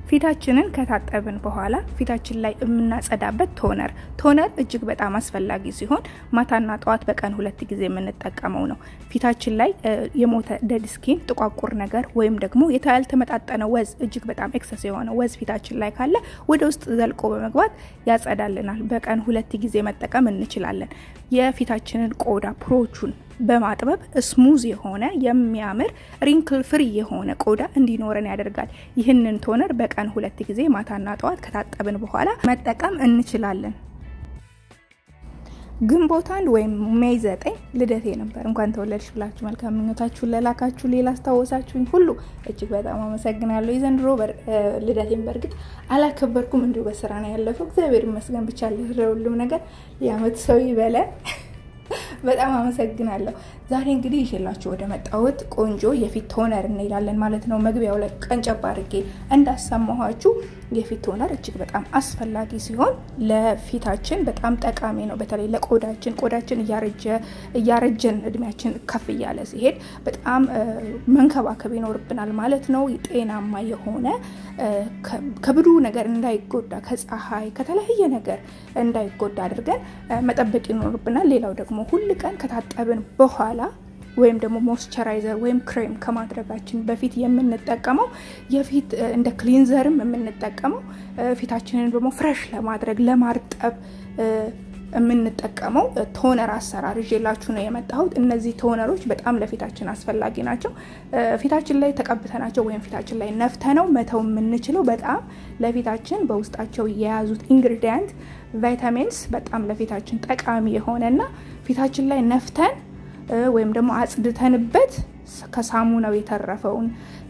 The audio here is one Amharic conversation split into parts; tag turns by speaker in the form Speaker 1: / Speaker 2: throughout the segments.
Speaker 1: ፊታችንን ከታጠብን በኋላ ፊታችን ላይ የምናጸዳበት ቶነር ቶነር እጅግ በጣም አስፈላጊ ሲሆን ማታና ጠዋት በቀን ሁለት ጊዜ የምንጠቀመው ነው። ፊታችን ላይ የሞተ ደድ ስኪን፣ ጥቋቁር ነገር ወይም ደግሞ ያልተመጣጠነ ወዝ እጅግ በጣም ኤክሰስ የሆነ ወዝ ፊታችን ላይ ካለ ወደ ውስጥ ዘልቆ በመግባት ያጸዳልናል። በቀን ሁለት ጊዜ መጠቀም እንችላለን። የፊታችንን ቆዳ ፕሮቹን በማጥበብ ስሙዝ የሆነ የሚያምር ሪንክል ፍሪ የሆነ ቆዳ እንዲኖረን ያደርጋል። ይህንን ቶነር በቀን ሁለት ጊዜ ማታና ጠዋት ከታጠብን በኋላ መጠቀም እንችላለን። ግንቦት አንድ ወይም ሜይ ዘጠኝ ልደቴ ነበር። እንኳን ተወለድሽ ብላችሁ መልካም ምኞታችሁን ለላካችሁ ሌላ አስታወሳችሁኝ ሁሉ እጅግ በጣም አመሰግናለሁ። የዘንድሮ ልደቴን በእርግጥ አላከበርኩም፣ እንዲሁ በስራ ነው ያለፈው። እግዚአብሔር ይመስገን ብቻ ለሁሉም ነገር የአመት ሰው ይበለን። በጣም አመሰግናለሁ። ዛሬ እንግዲህ ይዤላችሁ ወደ መጣሁት ቆንጆ የፊት ቶነር እንሄዳለን ማለት ነው። መግቢያው ላይ ቀንጨብ አድርጌ እንዳሰማኋችሁ የፊት ቶነር እጅግ በጣም አስፈላጊ ሲሆን ለፊታችን በጣም ጠቃሚ ነው። በተለይ ለቆዳችን ቆዳችን እያረጀ እያረጀን እድሜያችን ከፍ እያለ ሲሄድ በጣም መንከባከብ ይኖርብናል ማለት ነው። ጤናማ የሆነ ከብዱ ነገር እንዳይጎዳ ከፀሐይ ከተለያየ ነገር እንዳይጎዳ አድርገን መጠበቅ ይኖርብናል። ሌላው ደግሞ ሁል ቀን ከታጠብን በኋላ ወይም ደግሞ ሞይስቸራይዘር ወይም ክሬም ከማድረጋችን በፊት የምንጠቀመው የፊት እንደ ክሊንዘርም የምንጠቀመው ፊታችንን ደግሞ ፍሬሽ ለማድረግ ለማርጠብ የምንጠቀመው ቶነር አሰራር ይዤላችሁ ነው የመጣሁት። እነዚህ ቶነሮች በጣም ለፊታችን አስፈላጊ ናቸው። ፊታችን ላይ ተቀብተናቸው ወይም ፊታችን ላይ ነፍተነው መተው የምንችለው በጣም ለፊታችን በውስጣቸው የያዙት ኢንግሪዲየንት ቫይታሚንስ በጣም ለፊታችን ጠቃሚ የሆነና ፊታችን ላይ ነፍተን ወይም ደግሞ አጽድተንበት ከሳሙናው የተረፈውን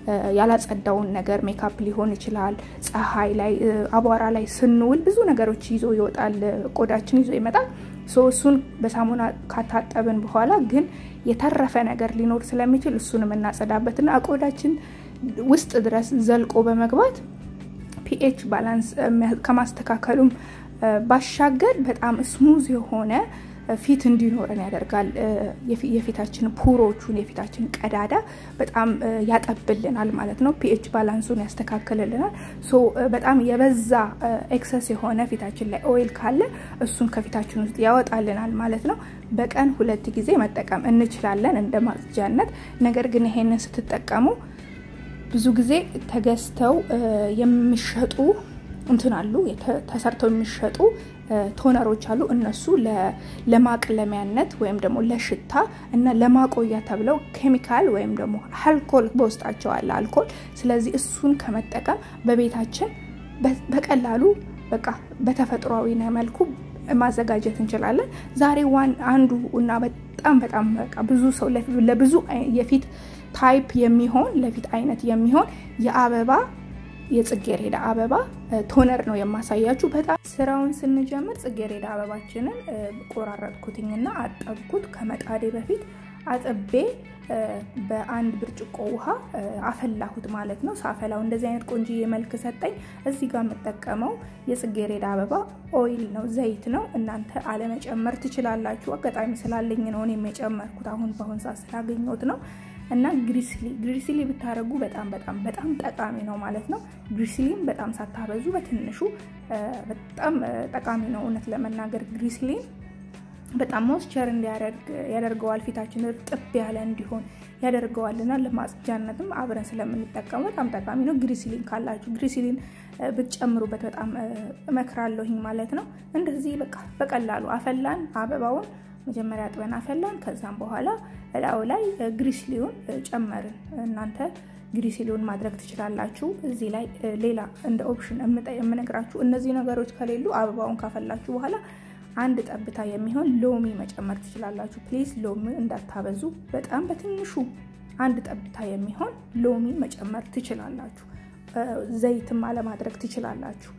Speaker 1: ያላጸዳውን ነገር ሜካፕ ሊሆን ይችላል። ፀሐይ ላይ አቧራ ላይ ስንውል ብዙ ነገሮች ይዞ ይወጣል፣ ቆዳችን ይዞ ይመጣል። እሱን በሳሙና ካታጠብን በኋላ ግን የተረፈ ነገር ሊኖር ስለሚችል እሱን የምናጸዳበትና ቆዳችን ውስጥ ድረስ ዘልቆ በመግባት ፒኤች ባላንስ ከማስተካከሉም ባሻገር በጣም ስሙዝ የሆነ ፊት እንዲኖረን ያደርጋል። የፊታችን ፑሮቹን የፊታችን ቀዳዳ በጣም ያጠብልናል ማለት ነው። ፒኤች ባላንሱን ያስተካክልልናል። ሶ በጣም የበዛ ኤክሰስ የሆነ ፊታችን ላይ ኦይል ካለ እሱን ከፊታችን ውስጥ ያወጣልናል ማለት ነው። በቀን ሁለት ጊዜ መጠቀም እንችላለን እንደ ማጽጃነት። ነገር ግን ይሄንን ስትጠቀሙ ብዙ ጊዜ ተገዝተው የሚሸጡ እንትን አሉ ተሰርተው የሚሸጡ ቶነሮች አሉ። እነሱ ለማቅለሚያነት ወይም ደግሞ ለሽታ እና ለማቆያ ተብለው ኬሚካል ወይም ደግሞ አልኮል በውስጣቸው አለ አልኮል። ስለዚህ እሱን ከመጠቀም በቤታችን በቀላሉ በቃ በተፈጥሯዊ መልኩ ማዘጋጀት እንችላለን። ዛሬ ዋን አንዱ እና በጣም በጣም በቃ ብዙ ሰው ለብዙ የፊት ታይፕ የሚሆን ለፊት አይነት የሚሆን የአበባ የጽጌሬዳ አበባ ቶነር ነው የማሳያችሁ። በጣም ስራውን ስንጀምር ጽጌሬዳ አበባችንን ቆራረጥኩትኝና አጠብኩት። ከመጣዴ በፊት አጥቤ በአንድ ብርጭቆ ውሃ አፈላሁት ማለት ነው። ሳፈላው እንደዚህ አይነት ቆንጆዬ መልክ ሰጠኝ። እዚህ ጋር የምጠቀመው የጽጌሬዳ አበባ ኦይል ነው፣ ዘይት ነው። እናንተ አለመጨመር ትችላላችሁ። አጋጣሚ ስላለኝ ነው እኔም የጨመርኩት አሁን በአሁን ሰዓት ስላገኘሁት ነው። እና ግሪስሊ ግሪስሊ ብታደረጉ በጣም በጣም በጣም ጠቃሚ ነው ማለት ነው። ግሪስሊን በጣም ሳታበዙ በትንሹ በጣም ጠቃሚ ነው። እውነት ለመናገር ግሪስሊን በጣም ሞስቸር እንዲያደርግ ያደርገዋል። ፊታችን እርጥብ ያለ እንዲሆን ያደርገዋል እና ለማጽጃነትም አብረን ስለምንጠቀሙ በጣም ጠቃሚ ነው። ግሪስሊን ካላችሁ ግሪስሊን ብትጨምሩበት በጣም እመክራለሁኝ ማለት ነው። እንደዚህ በቃ በቀላሉ አፈላን አበባውን መጀመሪያ አጥበን አፈላን። ከዛም በኋላ እላዩ ላይ ግሪስሊውን ጨመርን። እናንተ ግሪስሊውን ማድረግ ትችላላችሁ። እዚህ ላይ ሌላ እንደ ኦፕሽን የምነግራችሁ እነዚህ ነገሮች ከሌሉ አበባውን ካፈላችሁ በኋላ አንድ ጠብታ የሚሆን ሎሚ መጨመር ትችላላችሁ። ፕሊዝ ሎሚ እንዳታበዙ፣ በጣም በትንሹ አንድ ጠብታ የሚሆን ሎሚ መጨመር ትችላላችሁ። ዘይትም አለማድረግ ትችላላችሁ።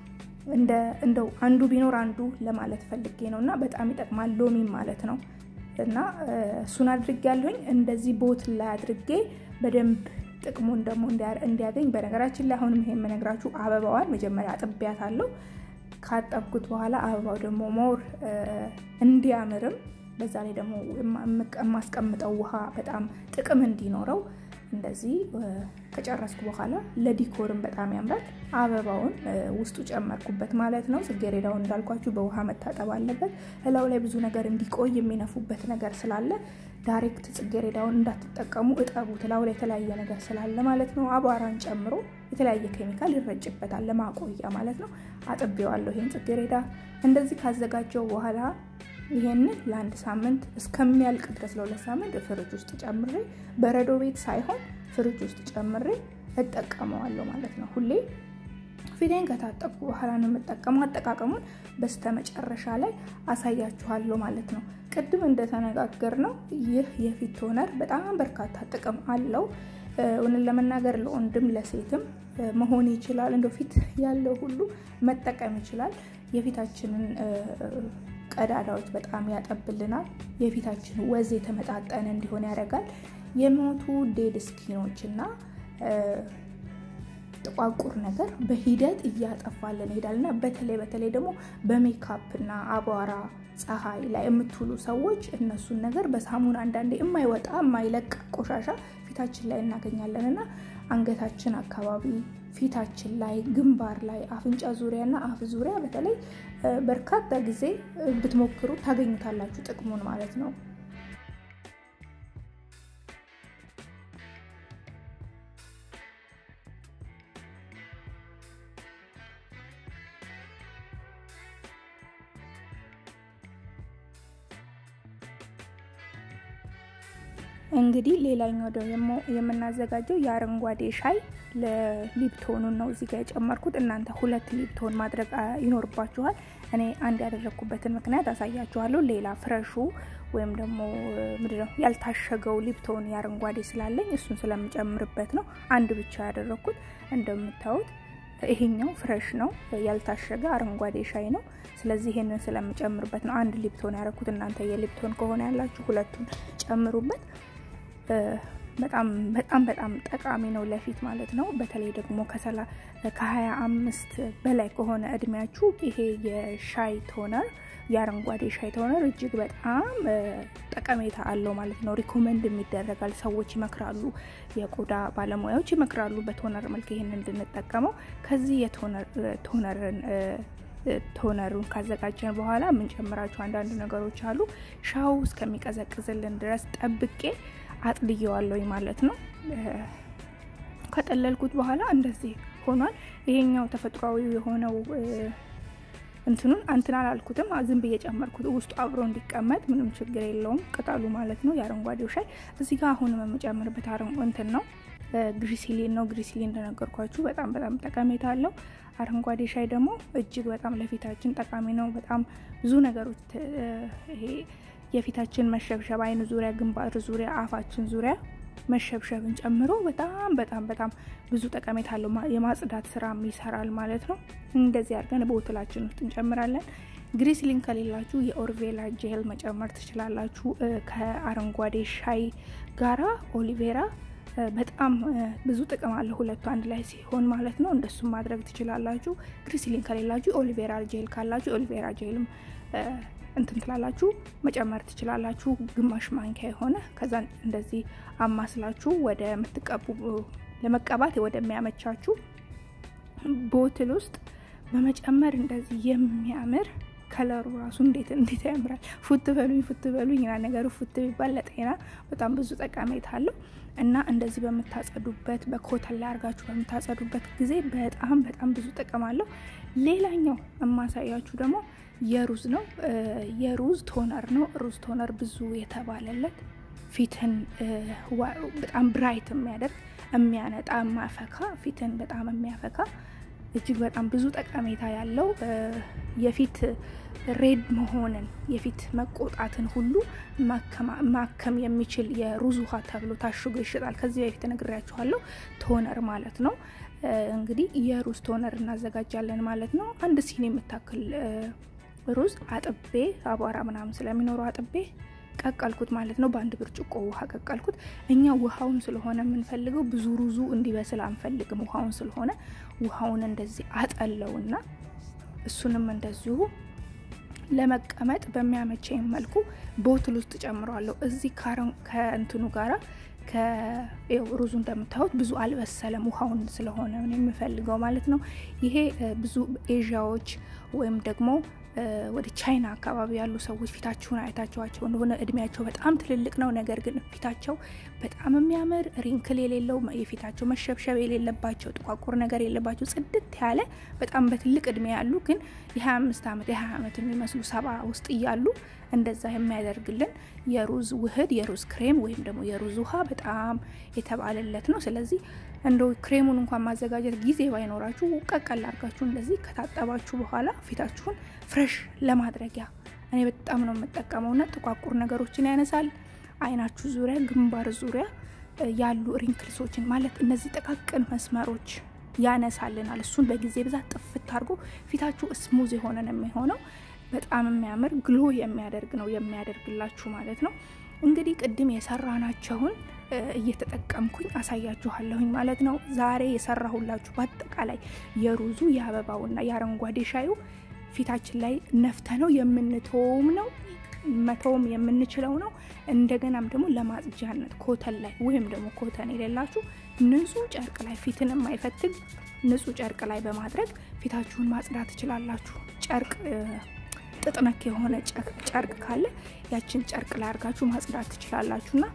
Speaker 1: እንደው አንዱ ቢኖር አንዱ ለማለት ፈልጌ ነው እና በጣም ይጠቅማል ሎሚ ማለት ነው። እና እሱን አድርጌ ያለሁኝ እንደዚህ ቦትል ላይ አድርጌ በደንብ ጥቅሙን ደግሞ እንዲያገኝ። በነገራችን ላይ አሁንም ይሄ የምነግራችሁ አበባዋን መጀመሪያ አጥቢያት አለው ካጠብኩት በኋላ አበባው ደግሞ ሞር እንዲያምርም በዛ ላይ ደግሞ የማስቀምጠው ውሃ በጣም ጥቅም እንዲኖረው እንደዚህ ከጨረስኩ በኋላ ለዲኮርን በጣም ያምራል። አበባውን ውስጡ ጨመርኩበት ማለት ነው። ጽጌረዳውን እንዳልኳችሁ በውሃ መታጠብ አለበት። እላው ላይ ብዙ ነገር እንዲቆይ የሚነፉበት ነገር ስላለ ዳይሬክት ጽጌረዳውን እንዳትጠቀሙ እጠቡት። እላው ላይ የተለያየ ነገር ስላለ ማለት ነው። አቧራን ጨምሮ የተለያየ ኬሚካል ይረጭበታል ለማቆያ ማለት ነው። አጥቤዋለሁ ይሄን ጽጌረዳ እንደዚህ ካዘጋጀው በኋላ ይሄንን ለአንድ ሳምንት እስከሚያልቅ ድረስ ለሁለት ሳምንት ፍሪጅ ውስጥ ጨምሬ በረዶ ቤት ሳይሆን ፍሪጅ ውስጥ ጨምሬ እጠቀመዋለሁ ማለት ነው። ሁሌ ፊቴን ከታጠብኩ በኋላ ነው የምጠቀመው። አጠቃቀሙን በስተ መጨረሻ ላይ አሳያችኋለሁ ማለት ነው። ቅድም እንደተነጋገር ነው ይህ የፊት ቶነር በጣም በርካታ ጥቅም አለው። እውነት ለመናገር ለወንድም ለሴትም መሆን ይችላል። እንደ ፊት ያለው ሁሉ መጠቀም ይችላል። የፊታችንን ቀዳዳዎች በጣም ያጠብልናል። የፊታችን ወዝ የተመጣጠነ እንዲሆን ያደርጋል። የሞቱ ዴድ ስኪኖች እና ጥቋቁር ነገር በሂደት እያጠፋልን ይሄዳል እና በተለይ በተለይ ደግሞ በሜካፕ እና አቧራ ፀሐይ ላይ የምትውሉ ሰዎች እነሱን ነገር በሳሙና አንዳንዴ የማይወጣ የማይለቅ ቆሻሻ ፊታችን ላይ እናገኛለን እና አንገታችን አካባቢ ፊታችን ላይ ግንባር ላይ አፍንጫ ዙሪያ እና አፍ ዙሪያ በተለይ በርካታ ጊዜ ብትሞክሩ ታገኙታላችሁ ጥቅሙን ማለት ነው። እንግዲህ ሌላኛው ደግሞ የምናዘጋጀው የአረንጓዴ ሻይ ለሊፕቶኑን ነው እዚህ ጋር የጨመርኩት። እናንተ ሁለት ሊፕቶን ማድረግ ይኖርባችኋል። እኔ አንድ ያደረግኩበትን ምክንያት አሳያችኋለሁ። ሌላ ፍረሹ ወይም ደግሞ ምንድነው ያልታሸገው ሊፕቶን የአረንጓዴ ስላለኝ እሱን ስለምጨምርበት ነው አንድ ብቻ ያደረግኩት። እንደምታዩት ይሄኛው ፍረሽ ነው፣ ያልታሸገ አረንጓዴ ሻይ ነው። ስለዚህ ይሄንን ስለምጨምርበት ነው አንድ ሊፕቶን ያደረኩት። እናንተ የሊፕቶን ከሆነ ያላችሁ ሁለቱን ጨምሩበት። በጣም በጣም በጣም ጠቃሚ ነው ለፊት ማለት ነው። በተለይ ደግሞ ከሀያ አምስት በላይ ከሆነ እድሜያችሁ ይሄ የሻይ ቶነር የአረንጓዴ ሻይ ቶነር እጅግ በጣም ጠቀሜታ አለው ማለት ነው። ሪኮመንድ የሚደረጋል። ሰዎች ይመክራሉ፣ የቆዳ ባለሙያዎች ይመክራሉ በቶነር መልክ ይህን እንድንጠቀመው። ከዚህ የቶነርን ቶነሩን ካዘጋጀን በኋላ የምንጨምራቸው አንዳንድ ነገሮች አሉ። ሻው እስከሚቀዘቅዝልን ድረስ ጠብቄ አጥልየዋለሁኝ ማለት ነው። ከጠለልኩት በኋላ እንደዚህ ሆኗል። ይሄኛው ተፈጥሯዊ የሆነው እንትኑን አንትን አላልኩትም፣ ዝም ብዬ ጨመርኩት ውስጡ አብሮ እንዲቀመጥ ምንም ችግር የለውም። ቅጠሉ ማለት ነው የአረንጓዴው ሻይ። እዚህ ጋር አሁንም የምጨምርበት እንትን ነው ግሪሲሊን ነው። ግሪሲሊን እንደነገርኳችሁ በጣም በጣም ጠቀሜታ አለው። አረንጓዴ ሻይ ደግሞ እጅግ በጣም ለፊታችን ጠቃሚ ነው። በጣም ብዙ ነገሮች ይሄ የፊታችን መሸብሸብ፣ አይን ዙሪያ፣ ግንባር ዙሪያ፣ አፋችን ዙሪያ መሸብሸብን ጨምሮ በጣም በጣም በጣም ብዙ ጠቀሜታ አለው። የማጽዳት ስራም ይሰራል ማለት ነው። እንደዚህ አድርገን ቦትላችን ውስጥ እንጨምራለን። ግሪስሊን ከሌላችሁ የኦርቬላ ጄል መጨመር ትችላላችሁ። ከአረንጓዴ ሻይ ጋራ ኦሊቬራ በጣም ብዙ ጥቅም አለ ሁለቱ አንድ ላይ ሲሆን ማለት ነው። እንደሱም ማድረግ ትችላላችሁ። ግሪስሊን ከሌላችሁ ኦሊቬራ ጄል ካላችሁ ኦሊቬራ ጄልም እንትን ትላላችሁ መጨመር ትችላላችሁ። ግማሽ ማንኪያ የሆነ ከዛ እንደዚህ አማስላችሁ ወደ ምትቀቡ ለመቀባት ወደሚያመቻችሁ ቦትል ውስጥ በመጨመር እንደዚህ የሚያምር ከለሩ ራሱ እንዴት እንዴት ያምራል። ፉት በሉኝ ፉት በሉኝ ና ነገሩ ፉት ቢባል ለጤና በጣም ብዙ ጠቀሜታ አለው እና እንደዚህ በምታጸዱበት በኮተን ላይ አድርጋችሁ በምታጸዱበት ጊዜ በጣም በጣም ብዙ ጥቅም አለው። ሌላኛው የማሳያችሁ ደግሞ የሩዝ ነው። የሩዝ ቶነር ነው። ሩዝ ቶነር ብዙ የተባለለት ፊትን በጣም ብራይት የሚያደርግ የሚያነጣ፣ የሚያፈካ ፊትን በጣም የሚያፈካ እጅግ በጣም ብዙ ጠቀሜታ ያለው የፊት ሬድ መሆንን የፊት መቆጣትን ሁሉ ማከም የሚችል የሩዝ ውሃ ተብሎ ታሽጎ ይሸጣል። ከዚህ በፊት ነግሬያችኋለሁ። ቶነር ማለት ነው። እንግዲህ የሩዝ ቶነር እናዘጋጃለን ማለት ነው። አንድ ሲኒ የምታክል ሩዝ አጥቤ አቧራ ምናምን ስለሚኖረው አጥቤ ቀቀልኩት ማለት ነው። በአንድ ብርጭቆ ውሃ ቀቀልኩት። እኛ ውሃውን ስለሆነ የምንፈልገው ብዙ ሩዙ እንዲበስል አንፈልግም። ውሃውን ስለሆነ ውሃውን እንደዚህ አጠለውና እሱንም እንደዚሁ ለመቀመጥ በሚያመቸኝ መልኩ ቦትል ውስጥ ጨምረዋለሁ። እዚህ ከእንትኑ ጋራ ሩዙ እንደምታዩት ብዙ አልበሰለም፣ ውሃውን ስለሆነ የሚፈልገው ማለት ነው። ይሄ ብዙ ኤዥያዎች ወይም ደግሞ ወደ ቻይና አካባቢ ያሉ ሰዎች ፊታችሁን አይታችኋቸው እንደሆነ እድሜያቸው በጣም ትልልቅ ነው። ነገር ግን ፊታቸው በጣም የሚያምር ሪንክል የሌለው የፊታቸው መሸብሸብ የሌለባቸው ጥቋቁር ነገር የለባቸው ጽድት ያለ በጣም በትልቅ እድሜ ያሉ ግን የ25 ዓመት የ20 ዓመት የሚመስሉ ሰባ ውስጥ እያሉ እንደዛ የሚያደርግልን የሩዝ ውህድ የሩዝ ክሬም ወይም ደግሞ የሩዝ ውሃ በጣም የተባለለት ነው። ስለዚህ እንደው ክሬሙን እንኳን ማዘጋጀት ጊዜ ባይኖራችሁ ቀቀል አድርጋችሁ እንደዚህ ከታጠባችሁ በኋላ ፊታችሁን ፍሬሽ ለማድረጊያ እኔ በጣም ነው የምጠቀመውና ጥቋቁር ነገሮችን ያነሳል። አይናችሁ ዙሪያ፣ ግንባር ዙሪያ ያሉ ሪንክልሶችን ማለት እነዚህ ጥቃቅን መስመሮች ያነሳልናል። እሱን በጊዜ ብዛት ጥፍት አድርጎ ፊታችሁ ስሙዝ የሆነ ነው የሚሆነው። በጣም የሚያምር ግሎ የሚያደርግ ነው የሚያደርግላችሁ ማለት ነው። እንግዲህ ቅድም የሰራናቸውን እየተጠቀምኩኝ አሳያችኋለሁኝ ማለት ነው። ዛሬ የሰራሁላችሁ በአጠቃላይ የሩዙ የአበባውና የአረንጓዴ ሻዩ ፊታችን ላይ ነፍተ ነው የምንተውም ነው መተውም የምንችለው ነው። እንደገናም ደግሞ ለማጽጃነት ኮተን ላይ ወይም ደግሞ ኮተን የሌላችሁ ንጹህ ጨርቅ ላይ ፊትን የማይፈትግ ንጹህ ጨርቅ ላይ በማድረግ ፊታችሁን ማጽዳት ትችላላችሁ። ጨርቅ ጥጥ ነክ የሆነ ጨርቅ ካለ ያችን ጨርቅ ላይ አድርጋችሁ ማጽዳት ትችላላችሁና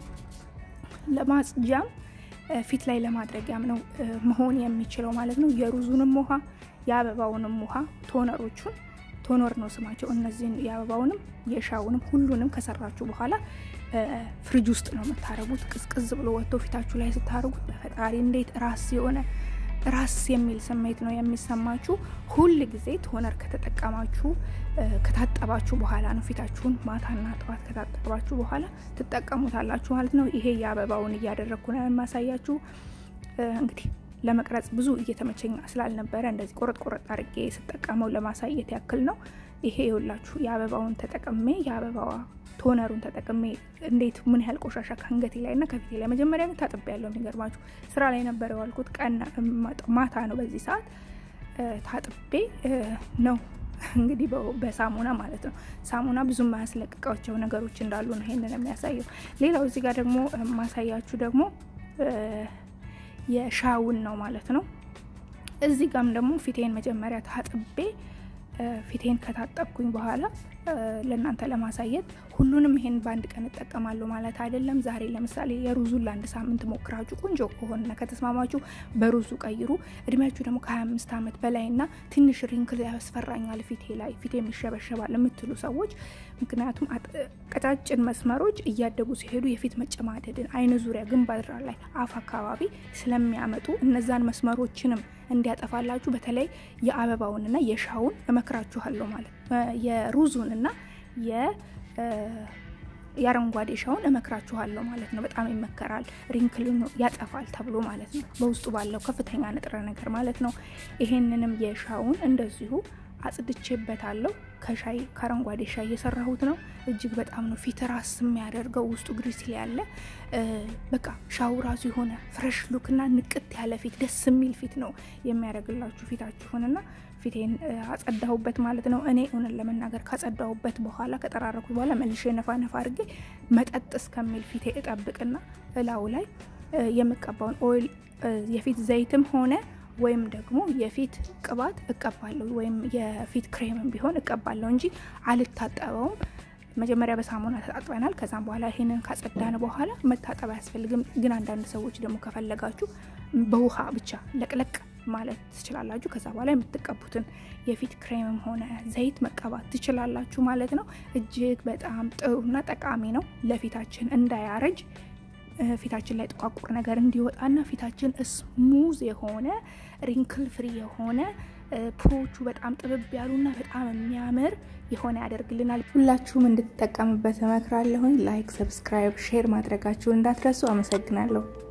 Speaker 1: ለማጽጃም ፊት ላይ ለማድረጊያም ነው መሆን የሚችለው ማለት ነው። የሩዙንም ውሃ የአበባውንም ውሃ ቶነሮቹን ቶኖር ነው ስማቸው። እነዚህን የአበባውንም የሻውንም ሁሉንም ከሰራችሁ በኋላ ፍሪጅ ውስጥ ነው የምታረጉት። ቅዝቅዝ ብሎ ወጥቶ ፊታችሁ ላይ ስታደርጉት በፈጣሪ እንዴት ራስ የሆነ ራስ የሚል ስሜት ነው የሚሰማችሁ። ሁል ጊዜ ቶነር ከተጠቀማችሁ ከታጠባችሁ በኋላ ነው ፊታችሁን ማታና ጠዋት ከታጠባችሁ በኋላ ትጠቀሙታላችሁ ማለት ነው። ይሄ የአበባውን እያደረግኩ ነው የማሳያችሁ እንግዲህ ለመቅረጽ ብዙ እየተመቸኝ ስላልነበረ እንደዚህ ቆረጥ ቆረጥ አድርጌ ስጠቀመው ለማሳየት ያክል ነው። ይሄ የሁላችሁ የአበባውን ተጠቅሜ የአበባዋ ቶነሩን ተጠቅሜ እንዴት ምን ያህል ቆሻሻ ከአንገቴ ላይ እና ከፊቴ ላይ መጀመሪያ ግን ታጥቤ ያለው የሚገርማችሁ ስራ ላይ ነበር የዋልኩት። ቀን ማታ ነው በዚህ ሰዓት ታጥቤ ነው እንግዲህ በሳሙና ማለት ነው። ሳሙና ብዙ የማያስለቅቃቸው ነገሮች እንዳሉ ነው ይሄንን የሚያሳየው። ሌላው እዚህ ጋር ደግሞ ማሳያችሁ ደግሞ የሻውን ነው ማለት ነው። እዚህ ጋም ደግሞ ፊቴን መጀመሪያ ታጥቤ ፊቴን ከታጠብኩኝ በኋላ ለእናንተ ለማሳየት ሁሉንም ይሄን በአንድ ቀን እጠቀማለሁ ማለት አይደለም። ዛሬ ለምሳሌ የሩዙን ለአንድ ሳምንት ሞክራችሁ ቆንጆ ከሆነና ከተስማማችሁ በሩዙ ቀይሩ። እድሜያችሁ ደግሞ ከ25 ዓመት በላይና ትንሽ ሪንክል ያስፈራኛል ፊቴ ላይ ፊቴ የሚሸበሸባል የምትሉ ሰዎች ምክንያቱም ቀጫጭን መስመሮች እያደጉ ሲሄዱ የፊት መጨማደድን፣ አይን ዙሪያ፣ ግንባር ላይ፣ አፍ አካባቢ ስለሚያመጡ እነዛን መስመሮችንም እንዲያጠፋላችሁ በተለይ የአበባውንና የሻውን እመክራችኋለሁ ማለት የሩዙንና የአረንጓዴ ሻውን እመክራችኋለሁ ማለት ነው። በጣም ይመከራል። ሪንክልን ያጠፋል ተብሎ ማለት ነው በውስጡ ባለው ከፍተኛ ንጥረ ነገር ማለት ነው። ይሄንንም የሻውን እንደዚሁ አጽድቼበታለሁ። ከሻይ ከአረንጓዴ ሻይ የሰራሁት ነው። እጅግ በጣም ነው ፊት ራስ የሚያደርገው ውስጡ ግሪስል ያለ በቃ ሻው ራሱ የሆነ ፍሬሽ ሉክና ንቅት ያለ ፊት ደስ የሚል ፊት ነው የሚያደርግላችሁ ፊታችሁንና ፊቴን አጸዳሁበት ማለት ነው። እኔ እውነት ለመናገር ካጸዳሁበት በኋላ ከጠራረኩት በኋላ መልሼ ነፋ ነፋ አድርጌ መጠጥ እስከሚል ፊቴ እጠብቅና እላው ላይ የምቀባውን ኦይል የፊት ዘይትም ሆነ ወይም ደግሞ የፊት ቅባት እቀባለሁ ወይም የፊት ክሬምም ቢሆን እቀባለሁ እንጂ አልታጠበውም። መጀመሪያ በሳሙና ተጣጥበናል። ከዛም በኋላ ይሄንን ካጸዳን በኋላ መታጠብ አያስፈልግም። ግን አንዳንድ ሰዎች ደግሞ ከፈለጋችሁ በውሃ ብቻ ለቅለቅ ማለት ትችላላችሁ። ከዛ በኋላ የምትቀቡትን የፊት ክሬምም ሆነ ዘይት መቀባት ትችላላችሁ ማለት ነው። እጅግ በጣም ጥሩና ጠቃሚ ነው ለፊታችን እንዳያረጅ ፊታችን ላይ ጥቋቁር ነገር እንዲወጣና ፊታችን ስሙዝ የሆነ ሪንክል ፍሪ የሆነ ፕሮቹ በጣም ጥብብ ያሉና በጣም የሚያምር የሆነ ያደርግልናል። ሁላችሁም እንድትጠቀምበት እመክራለሁኝ። ላይክ፣ ሰብስክራይብ፣ ሼር ማድረጋችሁን እንዳትረሱ። አመሰግናለሁ።